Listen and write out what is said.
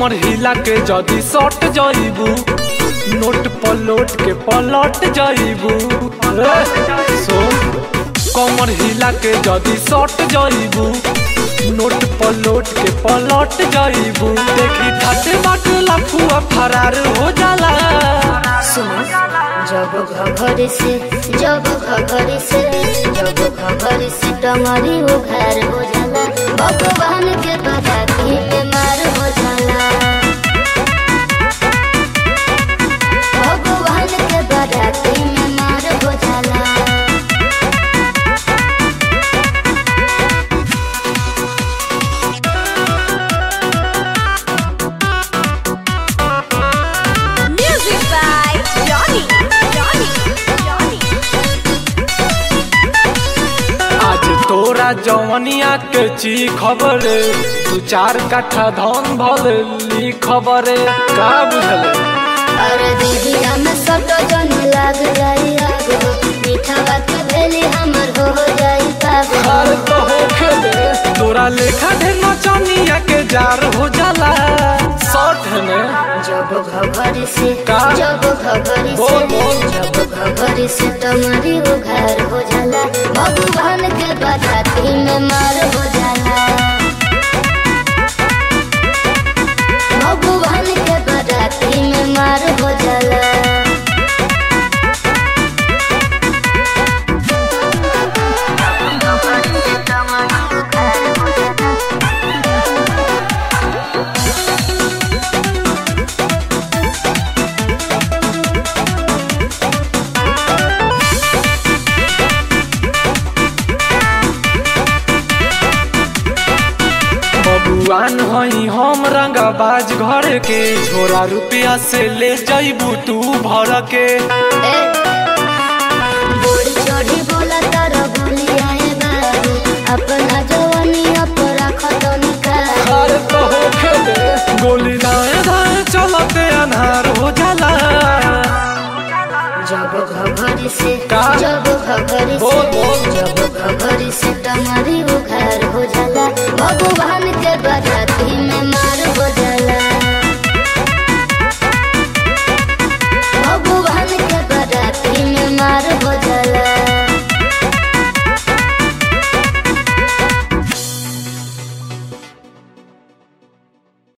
कमर हिला के जदी सट जाइबू नोट पलट के पलट जाइबू सुन कमर हिला के जदी सट जाइबू नोट पलट के पलट जाइबू देखी ठाटे बाट लफुआ फरार हो जाला सुनो जब घघरी से जब घघरी से जब घघरी से टंगरी उघार हो जाला भगवान के बराती में मार हो जाला भगवान के बराती में मार हो जाला Music by Johnny. Johnny. Johnny. आज तोरा जवनिया के ची खबर दू चार कट्ठा धन भल ली खबर का बुझले अरे दीदी हम सब जन लाग जाई आग हो मीठा बात भेली हमर हो जाई पाग हो हाल तो हो खेले तोरा लेखा ढेर नचनिया के जार हो जाला शॉर्ट है ने जब घघरी से का? जब घघरी बोल, से बोल। जब घघरी से टंगरी उघार हो जाला भगवान के बराती में मार हो जाला भगवान के बराती में मार हो जाला बबुआन हई हम रंगाबाज घर के छोरा रुपया से ले जइबू तू भर के ए, बोली चढ़ी बोला तारा बोली आए बाबू अपना जवानी अपना खतनी का हाल तो हो खेले गोली दाएं दाएं चलते अनहार हो जाला जब घघरी से का? जब घघरी बोल, बोल। से जब घघरी से टंगरी